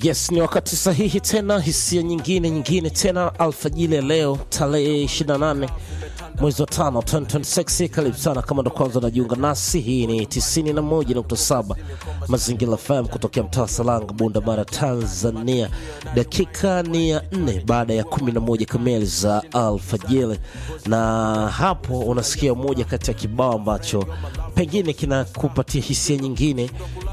Yes, ni wakati sahihi tena, hisia nyingine nyingine tena, alfajili ya leo tarehe 28 mwezi wa tano 2026. Karibu sana kama ndo kwanza unajiunga nasi, hii ni 91.7 Mazingira FM kutokea mtaa Salanga, Bunda Bara, Tanzania. Dakika ni ya nne baada ya 11 kamili za alfajili, na hapo unasikia moja kati ya kibao ambacho pengine kinakupatia hisia nyingine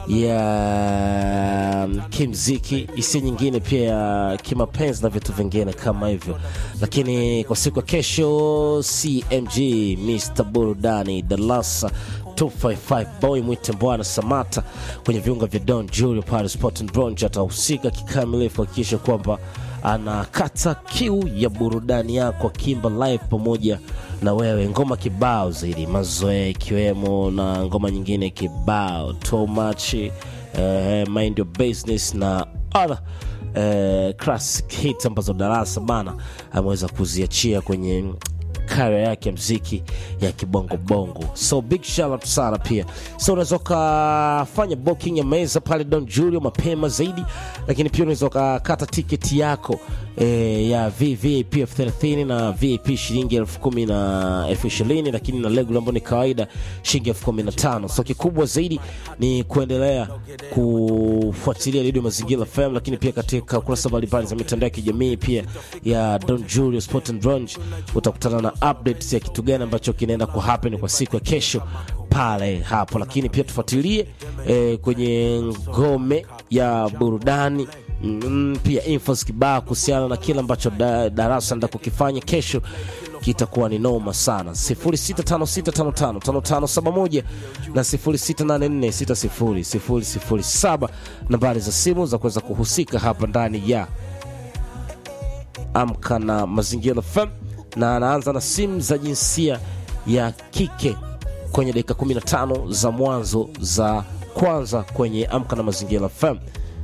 ya kimziki, hisia nyingine pia ya kimapenzi na vitu vingine kama hivyo. Lakini kwa siku ya kesho, CMG Mr Burudani Dalasa 255 boy mwite Bwana Samata kwenye viunga vya Don Julio pale Sport and Bronze atahusika kikamilifu kuhakikisha kwamba anakata kiu ya burudani yako akimba live pamoja na wewe, ngoma kibao zaidi mazoea, ikiwemo na ngoma nyingine kibao too much, eh, mind your business na other eh, classic hits ambazo Darasa bana ameweza kuziachia kwenye kaya yake ya mziki ya kibongo bongo, so big shout out sana pia. So unaweza ukafanya booking ya meza pale Don Julio mapema zaidi, lakini pia unaweza ukakata tiketi yako e, ya VVIP elfu 30 na VIP shilingi elfu kumi na elfu ishirini lakini na regular ambayo ni kawaida shilingi elfu kumi na tano So kikubwa zaidi ni kuendelea kufuatilia Radio Mazingira FM, lakini pia katika kurasa mbalimbali za mitandao ya kijamii pia ya Don Julio Sport and Brunch utakutana na updates ya kitu gani ambacho kinaenda ku happen kwa siku ya kesho pale hapo, lakini pia tufuatilie eh, kwenye ngome ya burudani mm, pia infos kibao kuhusiana na kile ambacho da, darasa nda kukifanya kesho kitakuwa ni noma sana 0656555571 na 0684600007 nambari za simu za kuweza kuhusika hapa ndani ya amka na mazingira FM na anaanza na simu za jinsia ya kike kwenye dakika 15 za mwanzo za kwanza kwenye amka na mazingira FM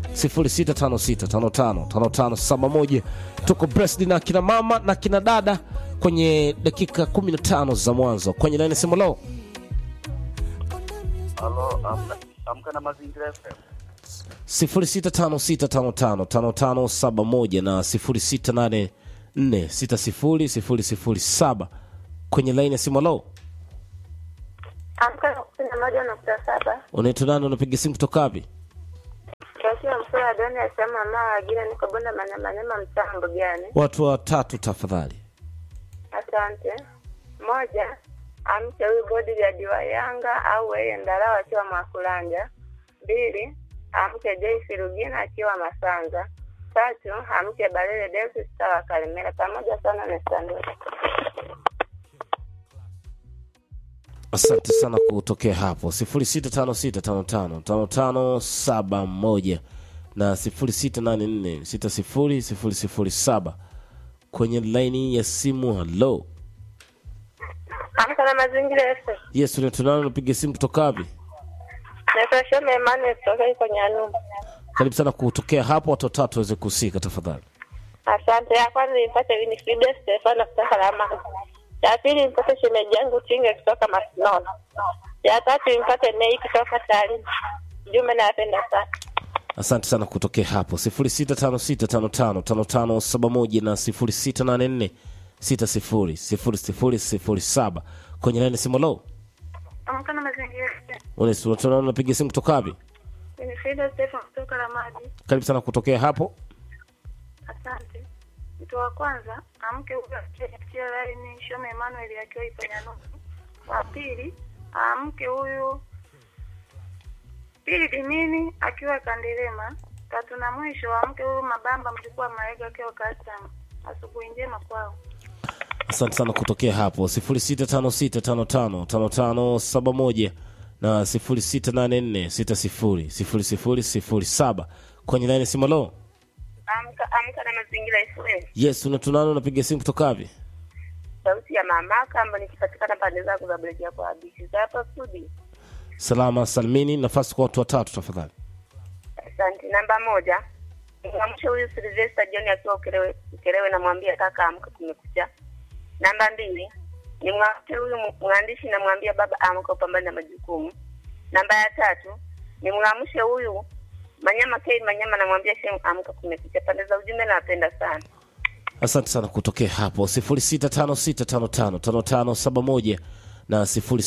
0656555571 tuko Brest na kina mama na kina dada kwenye dakika 15 za mwanzo kwenye laini simu lao Halo, amka, amka na mazingira FM. 0656555571 na 0684600007 kwenye laini ya simu lao Amka na kumi na moja nukta saba unaitwa nani unapiga simu kutoka wapi Kasiwa Msura Doni asema mama wagine niko Bunda Manyamanema mtaa Mbugani. watu watatu tafadhali Asante. Moja, amke huyu bodyguard wa Yanga au yeye Ndalawa akiwa Mwakulanja. Mbili, amke Joyce Rugina akiwa Masanza. Tatu, amke Balele Delphi Star wa Kalemera. Pamoja sana na Sandra. asante sana kutokea hapo 0656555571 na 0684600007 kwenye laini ya simu halo Amka na mazingira FM. yes unatunana unapiga simu kutoka wapi Naitwa Shome Emmanuel kutoka iko Nyalumba. karibu sana kutokea hapo watu watatu waweze kuhusika tafadhali Asante. Ya kwanza nimpate Winifrida Stefano kutoka Lamani. Ya pili nimpate shemeji yangu Tinge kutoka Masinono. Ya tatu nimpate Nei kutoka Tarime. Jumbe nawapenda sana. asante sana kutokea hapo 0656555571 na 0684600007 kwenye laini ya simu halo Amka na mazingira. unatunana unapiga simu kutoka wapi Winifrida Stefano kutoka Lamadi. karibu sana kutokea hapo Asante. Mtu wa kwanza amke huyo akiachia laini Shome Emmanuel akiwa ipo Nyalumba. Wa pili amke huyu Pili Dimini akiwa Kandelema. Tatu na mwisho amke huyu Mabamba mjukuu wa Maega akiwa Kasam. Asubuhi njema kwao. asante sana kutokea hapo 0656555571 na 0684600007 kwenye laini ya simu halo Amka amka na mazingira FM. yes unatunana unapiga simu kutoka wapi Sauti ya mamaka ambayo nikipatikana pande zako za Brejia kwa Abishi. Za hapa studio. salama salmini nafasi kwa watu watatu tafadhali Asante. Namba moja. Mwamshe huyu Sylvester John akiwa Ukerewe, Ukerewe namwambia kaka amka kumekucha. Namba mbili. Ni mwamshe huyu mwandishi namwambia baba amka upambane na majukumu. Namba ya tatu. Ni mwamshe huyu Manyama K Manyama, namwambia Shem, amka, kumekucha. Pande za ujumbe nawapenda sana. asante sana kutokea hapo 0656555571 na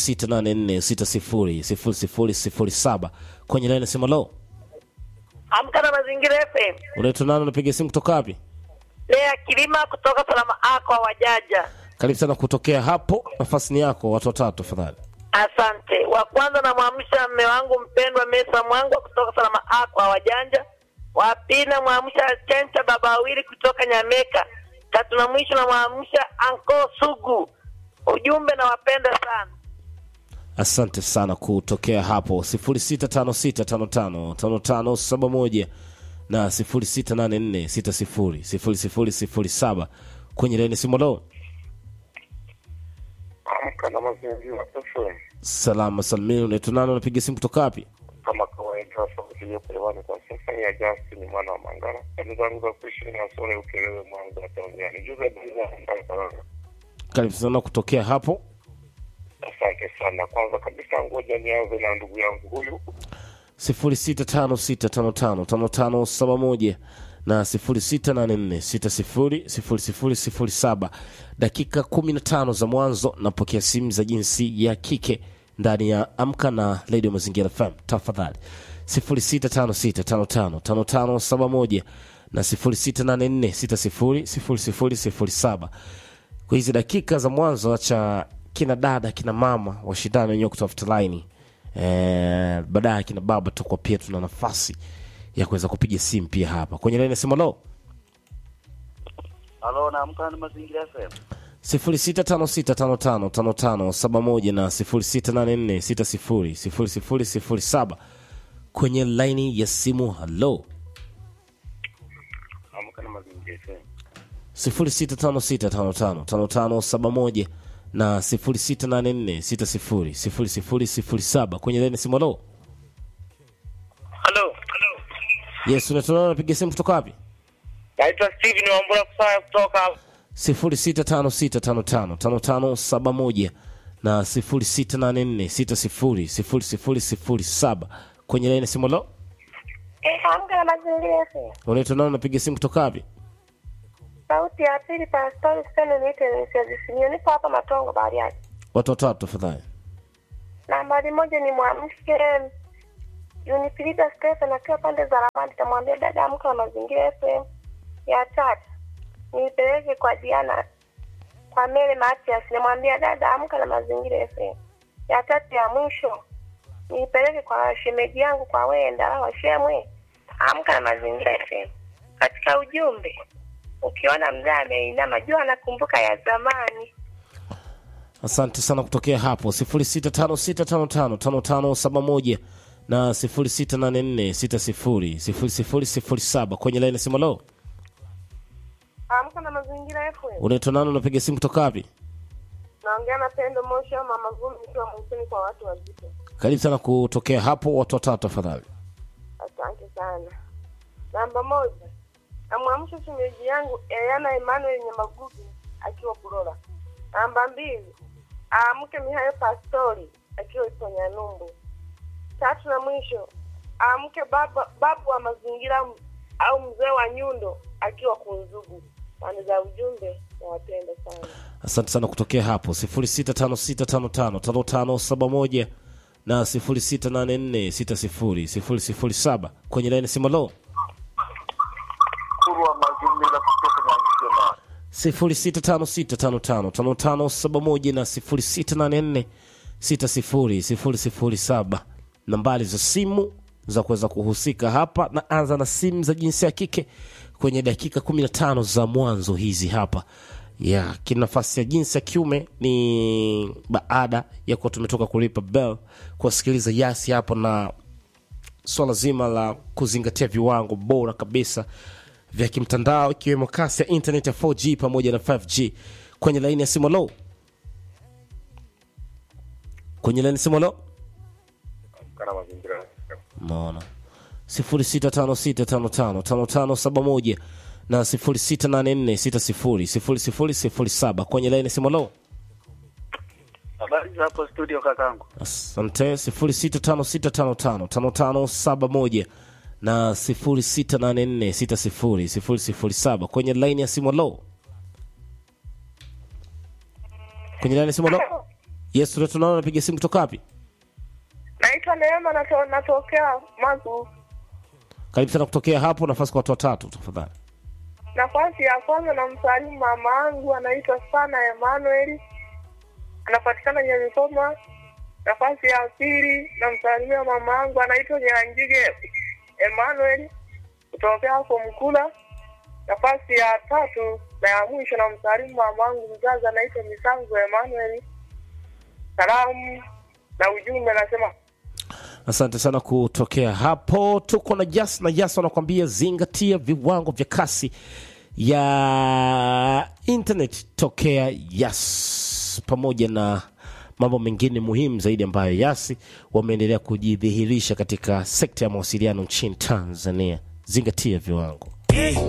0684600007 kwenye laini sema lo Amka na Mazingira FM. unaitwa nani unapiga simu kutoka wapi Lea Kilima kutoka Salama Ako Wajaja. karibu sana kutokea hapo nafasi ni yako watu watatu tafadhali Asante. Wa kwanza namwamsha mme wangu mpendwa Mesa Mwangwa kutoka Salama Ako Wajanja. Wa pili namwamsha Chencha baba wawili kutoka Nyameka. Tatu na mwisho namwamsha Anko Sugu. Ujumbe nawapenda sana. asante sana kutokea hapo 0656555571 na 0684600007 kwenye laini simu lo Amka na mazingira FM. salama salmini unaitwa nani unapiga simu kutoka wapi Kama kawaida, sauti iliyo hewani kwa sasa ni ya Justin mwana wa Mangara. Kazi zangu za kuishi na sore Ukerewe, Mwanza, Tanzania. Nijuze habari za Mfalme Faranga. karibu sana kutokea hapo Asante sana. Kwanza kabisa, ngoja nianze na ndugu yangu huyu 0656555571 na 0684600007 dakika 15 za mwanzo napokea simu za jinsi ya kike ndani ya amka na radio mazingira fm tafadhali 0656555571 na 0684600007 kwa hizi dakika za mwanzo cha kina dada kina mama washindani wenyewe kutafuta laini eh, baadaye kina baba tutakuwa pia tuna nafasi ya kuweza kupiga simu pia hapa kwenye laini nasema lo Halo, naamka na mazingira FM. 0656555571 na 0684600007 kwenye laini ya simu halo Amka na mazingira FM. 0656555571 na 0684600007 kwenye laini ya simu halo Halo. yes unatonana napiga simu kutoka wapi Naitwa Steven Wambura Kusaya kutoka 0656555571 na 0684600007 kwenye laini ya simu halo Eh, amka na Mazingira FM. unaitwa nani unapiga simu kutoka wapi Sauti ya pili, Pastori Stene niite Nisiazisimio. Nipo hapa Matongo Bariadi. watu watatu tafadhali Nambari moja ni mwamshe Unifrida Stephen akiwa pande za Ramadi, tamwambia dada amka na Mazingira FM. Ya tatu niipeleke kwa Diana kwa Mele Matias, namwambia dada amka na Mazingira FM. Ya tatu ya mwisho niipeleke kwa shemeji yangu kwa Wenda Washemwe, amka na Mazingira FM. Katika ujumbe, ukiona mzee ameinama, jua anakumbuka ya zamani. asante sana kutokea hapo 0656555571 na 0684600007 kwenye laini ya simu halo Amka na Mazingira FM. unaitwa nani unapiga simu kutoka wapi Naongea na Pendo Moshi au Mama Vumi nikiwa Mwisini kwa watu wazito. karibu sana kutokea hapo watu watatu tafadhali Asante sana. Namba moja, namwamsha shemeji yangu Eliana Emmanuel Nyamagugu akiwa Kulola. Namba mbili, aamke Mihayo Pastori akiwa Iponyanyumbu. Tatu na mwisho, aamke baba babu wa mazingira m- au mzee wa Nyundo akiwa Kunzugu. Pande za ujumbe nawapenda sana. asante sana kutokea hapo 0656555571 na 0684600007 kwenye laini ya simu halo Kuru wa mazingira kutoka Mwanza. 0656555571 na 0684600007 nambari za simu za kuweza kuhusika hapa na anza na simu za jinsia ya kike kwenye dakika 15 za mwanzo hizi hapa ya kinafasi ya jinsi ya kiume ni baada ya kuwa tumetoka kulipa bell kuwasikiliza yasi hapo na swala zima la kuzingatia viwango bora kabisa vya kimtandao ikiwemo kasi ya internet ya 4g pamoja na 5g kwenye laini ya simu lo kwenye laini ya simu lo Amka na mazingira FM. maona 0656555571 na 0684600007 kwenye laini ya simu lo Habari za hapo studio kakangu. asante 0656555571 na 0684600007 kwenye laini ya simu lo kwenye laini ya simu lo yes tuna- tunaona napiga simu kutoka wapi Naitwa Neema, nato, natokea Magu. karibu sana kutokea hapo nafasi kwa watu watatu tafadhali Nafasi ya kwanza namsalimu mama yangu anaitwa sana Emmanuel, anapatikana Nyamikoma. Nafasi ya pili namsalimia mama yangu anaitwa Nyangige Emmanuel kutokea hapo Mkula. Nafasi ya tatu na ya mwisho namsalimu mama yangu mzazi anaitwa Misangu Emmanuel. Salamu na ujumbe nasema asante sana kutokea hapo tuko na jas na jas wanakuambia zingatia viwango vya kasi ya internet tokea yas pamoja na mambo mengine muhimu zaidi ambayo yasi wameendelea kujidhihirisha katika sekta ya mawasiliano nchini tanzania zingatia viwango